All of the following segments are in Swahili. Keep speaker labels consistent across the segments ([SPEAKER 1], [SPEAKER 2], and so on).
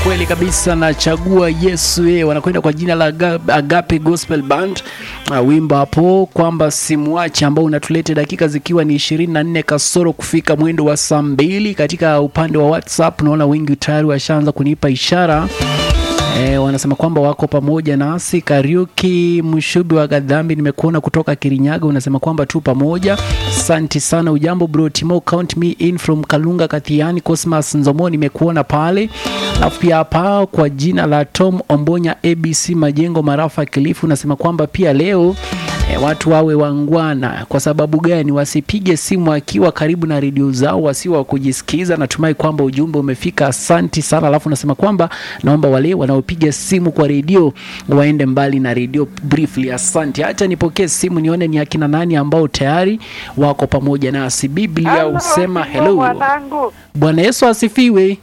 [SPEAKER 1] kweli kabisa nachagua Yesu yeye, wanakwenda kwa jina la Aga- Agape Gospel Band. Uh, wimbo hapo kwamba simwache, ambao unatuleta dakika zikiwa ni 24 kasoro kufika mwendo wa saa mbili. Katika upande wa WhatsApp naona wengi tayari washaanza kunipa ishara E, wanasema kwamba wako pamoja nasi. Kariuki Mshubi wa Gadhambi, nimekuona kutoka Kirinyaga, unasema kwamba tu pamoja. Asante sana. Ujambo bro Timo, count me in from Kalunga Kathiani. Cosmas Nzomo, nimekuona pale. Alafu pia hapa kwa jina la Tom Ombonya ABC Majengo Marafa Kilifu, unasema kwamba pia leo E, watu wawe wangwana. Kwa sababu gani? Wasipige simu akiwa karibu na redio zao, wasiwa kujisikiza. Natumai kwamba ujumbe umefika, asanti sana. Alafu nasema kwamba naomba wale wanaopiga simu kwa redio waende mbali na redio briefly. Asante. Hata nipokee simu nione ni akina nani ambao tayari wako pamoja nasi. Biblia
[SPEAKER 2] Halo,
[SPEAKER 1] husema
[SPEAKER 2] Timo
[SPEAKER 1] hello.
[SPEAKER 2] Mwanangu,
[SPEAKER 1] Bwana Yesu asifiwe.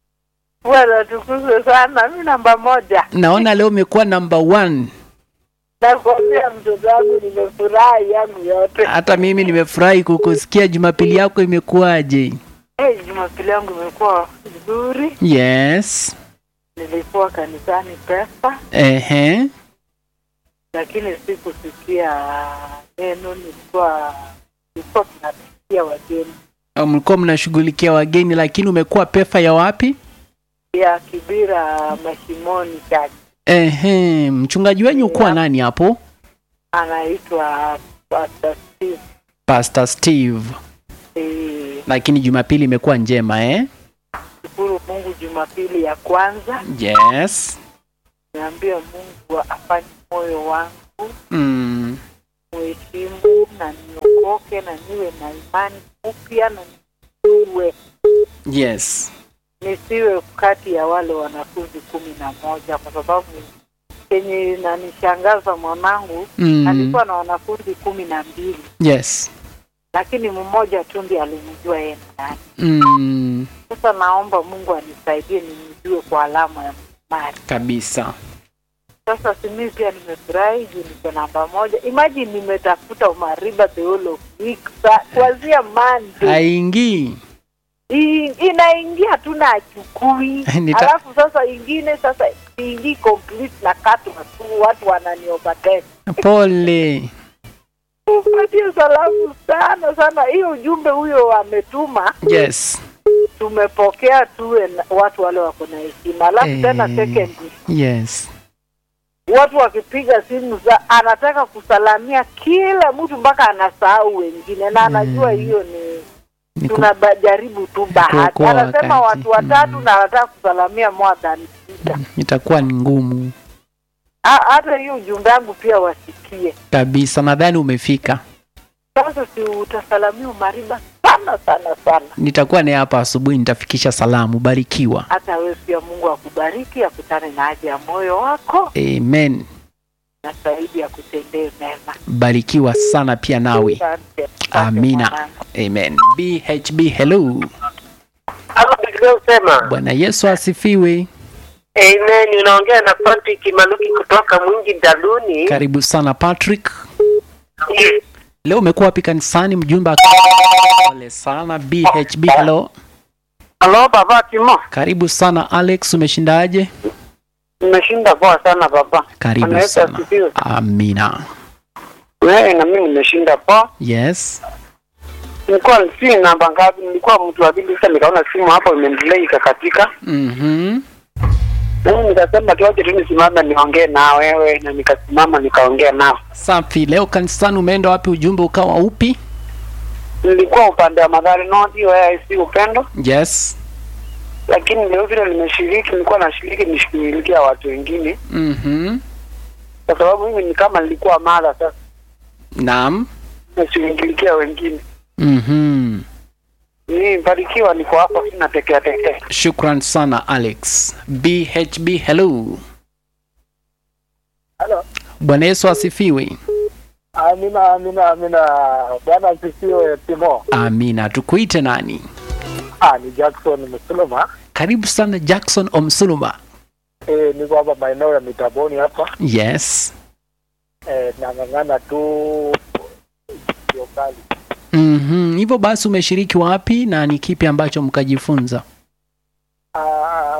[SPEAKER 2] bwana tukuzwe sana. Mi namba moja,
[SPEAKER 1] Naona leo umekuwa number one.
[SPEAKER 2] nakwambia mtoto wangu, nimefurahi yangu yote.
[SPEAKER 1] Hata mimi nimefurahi kukusikia. Jumapili yako imekuwaje?
[SPEAKER 2] Hey, Jumapili yangu imekuwa vizuri.
[SPEAKER 1] Yes.
[SPEAKER 2] Nilikuwa kanisani pesa,
[SPEAKER 1] Ehe.
[SPEAKER 2] lakini sikusikia neno. Nilikuwa nilikuwa tunasikia wageni
[SPEAKER 1] mlikuwa mnashughulikia wageni, lakini umekuwa pefa ya wapi?
[SPEAKER 2] ya Kibira Mashimoni Church,
[SPEAKER 1] Ehe, mchungaji wenyu kuwa nani hapo?
[SPEAKER 2] anaitwa Pastor Steve.
[SPEAKER 1] Pastor Steve.
[SPEAKER 2] Eh,
[SPEAKER 1] Lakini Jumapili imekuwa njema eh?
[SPEAKER 2] Shukuru Mungu, Jumapili ya kwanza
[SPEAKER 1] Yes.
[SPEAKER 2] niambia Mungu afanye moyo wangu
[SPEAKER 1] Mm.
[SPEAKER 2] muheshimu na niokoke na niwe na imani upya na niwe
[SPEAKER 1] Yes.
[SPEAKER 2] nisiwe kati ya wale wanafunzi kumi na moja kwa sababu kenye inanishangaza mwanangu
[SPEAKER 1] Mm.
[SPEAKER 2] alikuwa na wanafunzi kumi na mbili
[SPEAKER 1] Yes.
[SPEAKER 2] lakini mmoja tu ndiye alimjua yeye ni nani.
[SPEAKER 1] Mm.
[SPEAKER 2] Sasa naomba Mungu anisaidie nimjue kwa alama ya msumari.
[SPEAKER 1] Kabisa.
[SPEAKER 2] Sasa simi pia nimefurahi juu niko namba moja. Imagine nimetafuta umariba the whole of week sa kuanzia Monday
[SPEAKER 1] Haingii.
[SPEAKER 2] I- inaingia tu na achukui
[SPEAKER 1] Nita-
[SPEAKER 2] alafu sasa ingine sasa ingii complete na katwa tu watu wananiovertake.
[SPEAKER 1] Pole.
[SPEAKER 2] Upatie salamu sana sana, hiyo ujumbe huyo ametuma
[SPEAKER 1] Yes.
[SPEAKER 2] tumepokea tuwe na- watu wale wako na heshima. Alafu
[SPEAKER 1] Eh.
[SPEAKER 2] tena secondly,
[SPEAKER 1] Yes.
[SPEAKER 2] watu wakipiga simu za anataka kusalamia kila mtu mpaka anasahau wengine, na anajua
[SPEAKER 1] Mm.
[SPEAKER 2] hiyo ni
[SPEAKER 1] Ni ku-
[SPEAKER 2] tunajaribu tu bahati.
[SPEAKER 1] kuokoa
[SPEAKER 2] Anasema
[SPEAKER 1] wakati.
[SPEAKER 2] watu watatu
[SPEAKER 1] Mm.
[SPEAKER 2] na anataka kusalamia more than sita.
[SPEAKER 1] Itakuwa ni ngumu
[SPEAKER 2] Ha- Hata hiyo ujumbe wangu pia wasikie.
[SPEAKER 1] kabisa. Nadhani umefika.
[SPEAKER 2] Sasa si utasalamia umariba sana sana sana.
[SPEAKER 1] Nitakuwa naye hapa asubuhi, nitafikisha salamu. Barikiwa.
[SPEAKER 2] Hata wewe pia Mungu akubariki, akutane na haja ya moyo wako
[SPEAKER 1] Amen.
[SPEAKER 2] na zaidi akutendee mema.
[SPEAKER 1] Barikiwa sana pia nawe.
[SPEAKER 2] Asante. Asante
[SPEAKER 1] Amina.
[SPEAKER 2] mwanangu.
[SPEAKER 1] Amen. BHB hello.
[SPEAKER 3] Hapa Biblia husema
[SPEAKER 1] Bwana Yesu asifiwe.
[SPEAKER 3] amen. Unaongea na Patrick Maluki kutoka Mwingi Daluni.
[SPEAKER 1] Karibu sana Patrick.
[SPEAKER 3] Yes.
[SPEAKER 1] Leo umekuwa wapi kanisani? Mjumbe aka- pole sana. BHB hello.
[SPEAKER 3] Halo baba Timo,
[SPEAKER 1] Karibu sana Alex, umeshindaje?
[SPEAKER 3] nimeshinda poa sana baba.
[SPEAKER 1] Karibu
[SPEAKER 3] Bwana Yesu
[SPEAKER 1] sana.
[SPEAKER 3] asifiwe.
[SPEAKER 1] Amina.
[SPEAKER 3] Wewe na mimi nimeshinda poa.
[SPEAKER 1] Yes.
[SPEAKER 3] Nilikuwa si namba ngapi? Nilikuwa mtu wa pili, sasa nikaona simu hapo imeendelea ikakatika.
[SPEAKER 1] Mhm.
[SPEAKER 3] Mimi nikasema tuache tu nisimame niongee na wewe, na nikasimama nikaongea nao.
[SPEAKER 1] Safi. Leo kanisani umeenda wapi? Ujumbe ukawa upi?
[SPEAKER 3] Nilikuwa upande wa Madhari North, wewe si upendo,
[SPEAKER 1] Yes.
[SPEAKER 3] lakini leo vile nimeshiriki, nilikuwa nashiriki nishughulikia watu wengine,
[SPEAKER 1] Mhm.
[SPEAKER 3] kwa sababu mimi ni kama nilikuwa mara sasa
[SPEAKER 1] Naam.
[SPEAKER 3] nashughulikia wengine.
[SPEAKER 1] Mhm.
[SPEAKER 3] Nibarikiwa, niko hapa, sina tekea tekea.
[SPEAKER 1] Shukran sana Alex. BHB hello.
[SPEAKER 4] Halo.
[SPEAKER 1] Bwana Yesu asifiwe.
[SPEAKER 4] Amina, amina, amina. Bwana asifiwe Timo.
[SPEAKER 1] Amina. Tukuite nani?
[SPEAKER 4] Ah, ni Jackson Msuluma.
[SPEAKER 1] Karibu sana Jackson Omsuluma.
[SPEAKER 4] Eh, niko hapa maeneo ya Mitaboni hapa.
[SPEAKER 1] Yes.
[SPEAKER 4] Eh, nang'ang'ana tu sio kali.
[SPEAKER 1] Mhm. Hivyo basi umeshiriki wapi na ni kipi ambacho mkajifunza?
[SPEAKER 4] Ah,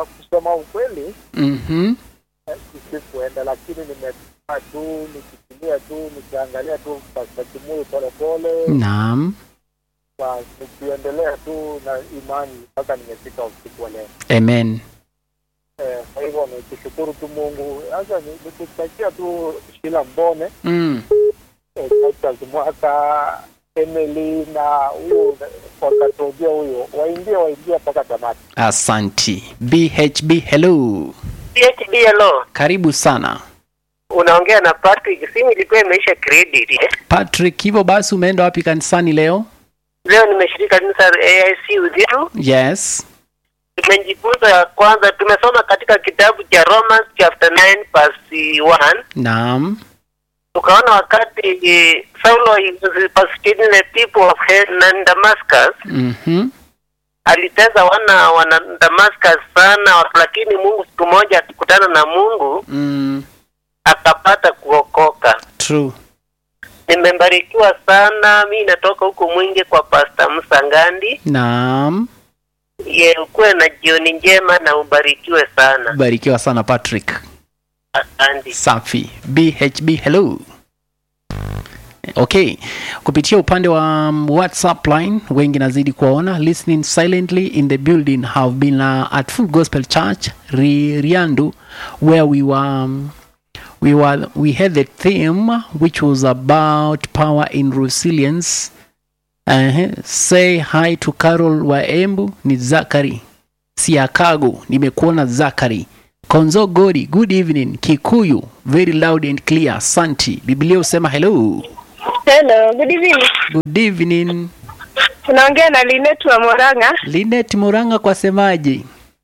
[SPEAKER 4] kusema ukweli
[SPEAKER 1] Mhm.
[SPEAKER 4] eh, sikuenda, lakini nimekaa tu nikitumia tu nikiangalia tu Pastor Kimui polepole,
[SPEAKER 1] Naam.
[SPEAKER 4] kwa nikiendelea tu na imani mpaka nimefika usiku wa leo.
[SPEAKER 1] Amen.
[SPEAKER 4] Eh, Kwa hivyo nikishukuru tu Mungu. Sasa ni- nikutakia tu Shila Mbone
[SPEAKER 1] Mm.
[SPEAKER 4] eh, Titus Mwaka Emily na huyo wakatojia huyo waingie waingie mpaka tamati.
[SPEAKER 1] Asanti. BHB hello.
[SPEAKER 3] PHB hello.
[SPEAKER 1] Karibu sana.
[SPEAKER 3] Unaongea na Patrick. Simu ilikuwa imeisha credit. Eh?
[SPEAKER 1] Patrick, hivyo basi umeenda wapi kanisani leo?
[SPEAKER 3] Leo nimeshirika kanisa la AIC Udhiru.
[SPEAKER 1] Yes.
[SPEAKER 3] Tumejifunza ya kwanza, tumesoma katika kitabu cha Romans chapter 9 verse 1.
[SPEAKER 1] Naam.
[SPEAKER 3] Tukaona wakati eh, Saulo was persecuting the people of Hell Damascus,
[SPEAKER 1] Mhm.
[SPEAKER 3] aliteza wana wana Damascus sana, lakini Mungu siku moja alikutana na Mungu
[SPEAKER 1] Mm.
[SPEAKER 3] akapata kuokoka.
[SPEAKER 1] True.
[SPEAKER 3] Nimebarikiwa sana, mi natoka huko Mwingi kwa Pastor Musa Ngandi.
[SPEAKER 1] Naam.
[SPEAKER 3] Ye, ukuwe na jioni njema na ubarikiwe sana.
[SPEAKER 1] Barikiwa sana Patrick.
[SPEAKER 3] Asante.
[SPEAKER 1] Safi. BHB hello. Okay, kupitia upande wa um, WhatsApp line wengi nazidi kuwaona listening silently in the building have been uh, at Full Gospel Church Ri- Riandu where we were um, we were we had the theme which was about power in resilience. Uh, say hi to Carol Waembu ni Zakari Siakago nimekuona Zakari Konzo Godi, good evening. Kikuyu, very loud and clear. Santi. Biblia usema hello.
[SPEAKER 5] Hello, good evening.
[SPEAKER 1] Good evening.
[SPEAKER 5] Unaongea na Linet wa Moranga.
[SPEAKER 1] Linet Muranga kwa semaje?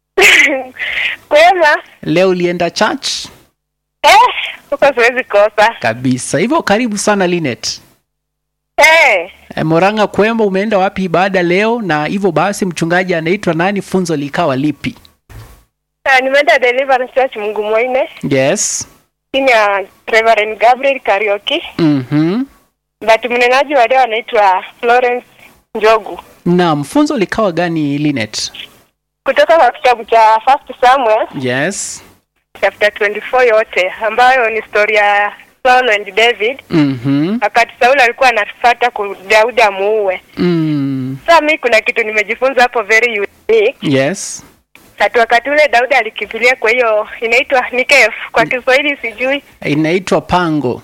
[SPEAKER 5] Kwema?
[SPEAKER 1] Leo ulienda church?
[SPEAKER 5] Eh, huko siwezi kosa.
[SPEAKER 1] Kabisa. Hivyo karibu sana Linet.
[SPEAKER 5] Eh,
[SPEAKER 1] E, Moranga kwema umeenda wapi ibada leo na hivyo basi mchungaji anaitwa nani funzo likawa lipi?
[SPEAKER 5] ah, nimeenda Deliverance Church Mungu Mwaine
[SPEAKER 1] Yes.
[SPEAKER 5] chini ya Reverend Gabriel Karaoke,
[SPEAKER 1] Mhm.
[SPEAKER 5] but mnenaji wa leo anaitwa Florence Njogu
[SPEAKER 1] Naam, funzo likawa gani Linet?
[SPEAKER 5] kutoka kwa kitabu cha First Samuel
[SPEAKER 1] Yes.
[SPEAKER 5] chapter 24 yote ambayo ni story ya Saul and David
[SPEAKER 1] Mhm.
[SPEAKER 5] wakati Saul alikuwa anafuata ku Daudi amuue.
[SPEAKER 1] Mm.
[SPEAKER 5] Sasa mimi kuna kitu nimejifunza hapo very unique
[SPEAKER 1] Yes.
[SPEAKER 5] Hata wakati ule Daudi alikimbilia, kwa hiyo inaitwa ni kef kwa Kiswahili sijui.
[SPEAKER 1] Inaitwa pango.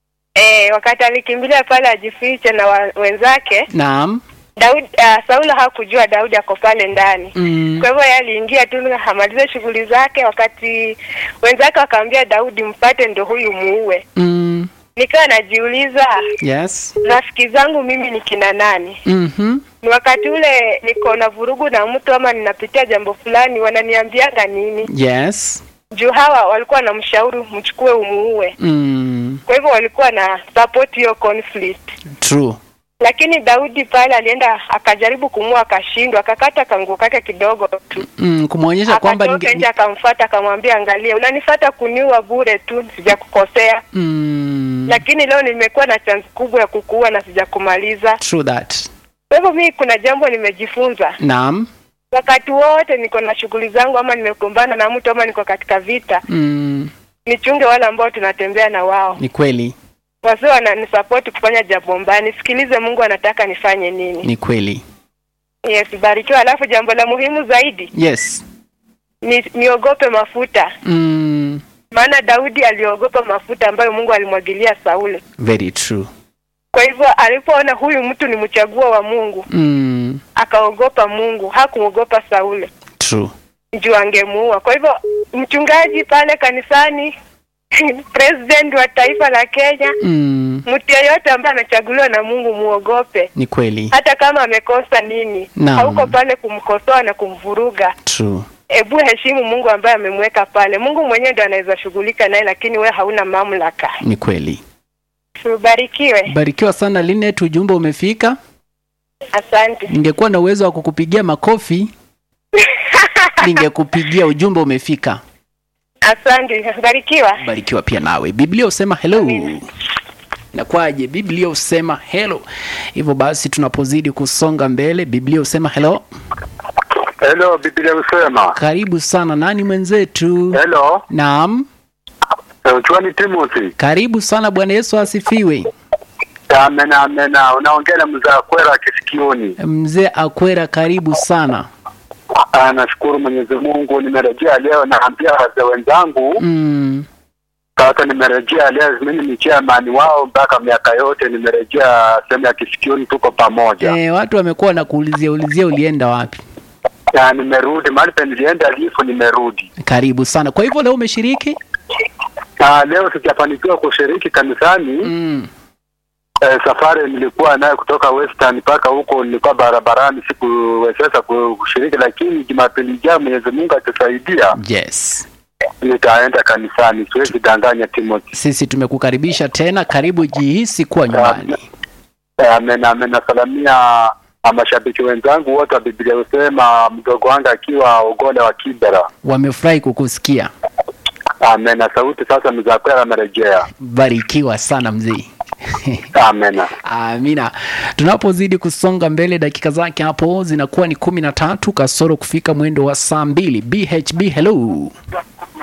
[SPEAKER 5] E, wakati alikimbilia pale ajifiche na wa, wenzake
[SPEAKER 1] Naam.
[SPEAKER 5] Daudi, uh, Saulo hakujua Daudi ako pale ndani.
[SPEAKER 1] Mm.
[SPEAKER 5] Kwa hivyo yeye aliingia tu amalize shughuli zake, wakati wenzake wakamwambia Daudi, mpate ndo huyu muue.
[SPEAKER 1] Mm.
[SPEAKER 5] Nikawa najiuliza
[SPEAKER 1] Yes.
[SPEAKER 5] rafiki zangu mimi ni kina nani?
[SPEAKER 1] Mhm.
[SPEAKER 5] Ni wakati ule niko na vurugu na mtu ama ninapitia jambo fulani, wananiambiaga nini?
[SPEAKER 1] Yes.
[SPEAKER 5] Juu hawa walikuwa na mshauri mchukue umuue.
[SPEAKER 1] Mm.
[SPEAKER 5] Kwa hivyo walikuwa na support hiyo conflict,
[SPEAKER 1] True.
[SPEAKER 5] lakini Daudi pale alienda akajaribu kumua, akashindwa, akakata kanguo kake kidogo tu,
[SPEAKER 1] Mm, kumwonyesha kwamba
[SPEAKER 5] akatoka
[SPEAKER 1] ninge-
[SPEAKER 5] nje akamfuata, akamwambia, angalia, unanifata kuniua bure tu, sijakukosea,
[SPEAKER 1] mm,
[SPEAKER 5] lakini leo nimekuwa na chance kubwa ya kukuua na sijakumaliza.
[SPEAKER 1] true that.
[SPEAKER 5] Kwa hivyo mimi kuna jambo nimejifunza
[SPEAKER 1] Naam.
[SPEAKER 5] wakati wote niko na shughuli zangu, ama nimekumbana na mtu ama niko katika vita,
[SPEAKER 1] Mm,
[SPEAKER 5] nichunge wale ambao tunatembea na wao,
[SPEAKER 1] ni kweli.
[SPEAKER 5] wasio wananisapoti kufanya jambo mbaya, nisikilize Mungu anataka nifanye nini.
[SPEAKER 1] Ni kweli.
[SPEAKER 5] Yes, barikiwa. Alafu jambo la muhimu zaidi
[SPEAKER 1] Yes.
[SPEAKER 5] ni niogope mafuta,
[SPEAKER 1] Mm,
[SPEAKER 5] maana Daudi aliogopa mafuta ambayo Mungu alimwagilia Sauli.
[SPEAKER 1] very true.
[SPEAKER 5] Kwa hivyo alipoona huyu mtu ni mchaguo wa Mungu,
[SPEAKER 1] Mm,
[SPEAKER 5] akaogopa Mungu, hakuogopa Sauli
[SPEAKER 1] true.
[SPEAKER 5] juu angemuua. Kwa hivyo mchungaji pale kanisani president wa taifa la Kenya,
[SPEAKER 1] Mm,
[SPEAKER 5] mtu yeyote ambaye amechaguliwa na Mungu muogope,
[SPEAKER 1] ni kweli.
[SPEAKER 5] hata kama amekosa nini.
[SPEAKER 1] Naam.
[SPEAKER 5] Hauko pale kumkosoa na kumvuruga.
[SPEAKER 1] True.
[SPEAKER 5] Hebu heshimu Mungu ambaye amemweka pale. Mungu mwenyewe ndo anaweza shughulika naye, lakini we hauna mamlaka.
[SPEAKER 1] Ni kweli.
[SPEAKER 5] Ubarikiwe,
[SPEAKER 1] Barikiwa sana Linet, ujumbe umefika.
[SPEAKER 5] asante.
[SPEAKER 1] Ningekuwa na uwezo wa kukupigia makofi, ningekupigia. Ujumbe umefika.
[SPEAKER 5] Asante, barikiwa.
[SPEAKER 1] barikiwa pia nawe biblia husema hello
[SPEAKER 5] Amina.
[SPEAKER 1] nakwaje biblia husema hello hivyo basi tunapozidi kusonga mbele biblia husema hello
[SPEAKER 4] Hello, Biblia husema.
[SPEAKER 1] Karibu sana. Nani mwenzetu?
[SPEAKER 4] Hello,
[SPEAKER 1] Naam,
[SPEAKER 4] Chwani Timothy.
[SPEAKER 1] karibu sana. Bwana Yesu asifiwe.
[SPEAKER 4] Amena, amena. Unaongea na mzee Kwera Kisikioni.
[SPEAKER 1] Mzee Akwera, karibu sana.
[SPEAKER 4] Ah, Nashukuru Mwenyezi Mungu, nimerejea leo. Naambia wazee wenzangu
[SPEAKER 1] Mm,
[SPEAKER 4] sasa, nimerejea leo. Mimi ni chairman wao mpaka miaka yote, nimerejea sehemu ya Kisikioni, tuko pamoja.
[SPEAKER 1] eh, watu wamekuwa na kuulizia ulizia ulienda wapi?
[SPEAKER 4] Na nimerudi mahali pe nilienda lifu, nimerudi.
[SPEAKER 1] Karibu sana. Kwa hivyo leo umeshiriki?
[SPEAKER 4] Ah, leo sijafanikiwa kushiriki kanisani.
[SPEAKER 1] Mm,
[SPEAKER 4] Eh, safari nilikuwa nayo kutoka Western mpaka huko, nilikuwa barabarani, sikuwezesha kushiriki, lakini Jumapili ijayo Mwenyezi Mungu atasaidia,
[SPEAKER 1] yes.
[SPEAKER 4] nitaenda kanisani, siwezi danganya Timothy.
[SPEAKER 1] Sisi tumekukaribisha tena, karibu, jihisi kuwa nyumbani.
[SPEAKER 4] Eh, Amen, amen. Nasalamia ah, mashabiki wenzangu wote wa Biblia husema, mdogo wangu akiwa Ogole wa Kibera.
[SPEAKER 1] Wamefurahi kukusikia.
[SPEAKER 4] Amen. Na sauti sasa mzakwera amerejea.
[SPEAKER 1] Barikiwa sana mzee.
[SPEAKER 4] Amen.
[SPEAKER 1] Amina. Tunapozidi kusonga mbele, dakika zake hapo zinakuwa ni kumi na tatu kasoro kufika mwendo wa saa mbili. BHB, hello.